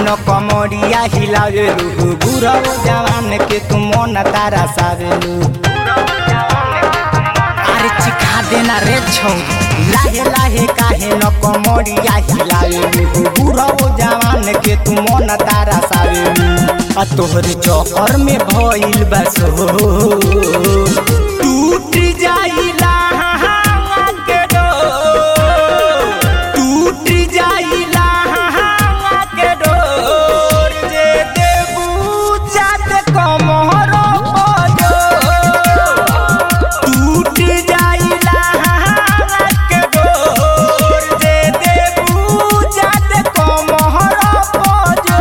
न कमरिया हिलावेलू बुढ़ऊ जवान के तू मन तारा सावेलू अरे चिखा देना रे छौ लाहे लाहे काहे न कमरिया हिलावेलू बुढ़ऊ जवान के तू मन तारा सावेलू आ तोहर चौकर में भइल बस टूट जाइला के डोर टूट जाइला के डोर जे देबू जात कमर बजो टूट जाइला के डोर जे देबू जात कमर बजो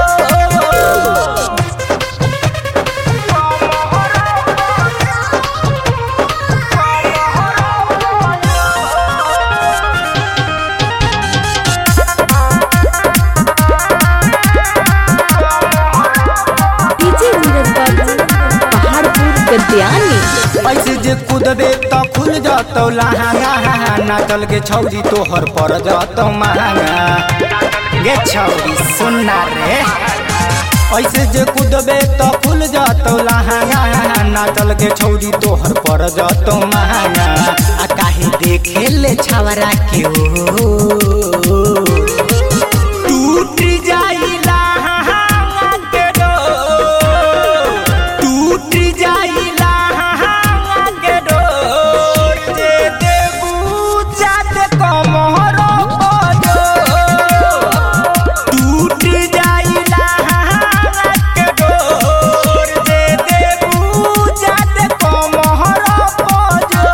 डीजे नीरज बाबू पहाड़पुर गद्यानी ऐसे जे कूदबे त खुल जातौ लहंगा नाचल के छौरी तोहर पर जातौ महंगा गे छौरी सुनना रे ऐसे जे कूदबे त खुल जातौ लहंगा नाचल के छौरी तोहर पर जातौ महंगा आ काहे देखे ले छवरा के ओ टूट जाइला के डोर टूट जाइला के डोर जे देबू जात कमर बजो टूट जाइला के डोर जे देबू जात कमर बजो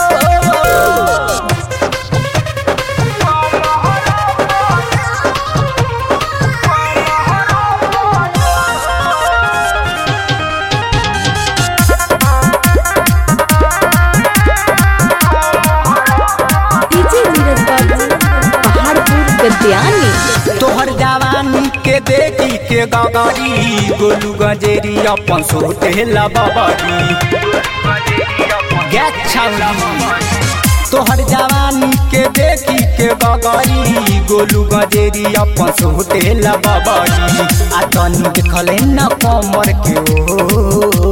डीजे नीरज बाबू पहाड़पुर गद्यानी तोहर जवानी के देखी के गगरी गोलू गजेरी अपन सोटे लबरी तोहर जवानी के देखी के गगरी गोलू गजेरी अपन सोटे लबरी आ तनी देखले न कमर के ओ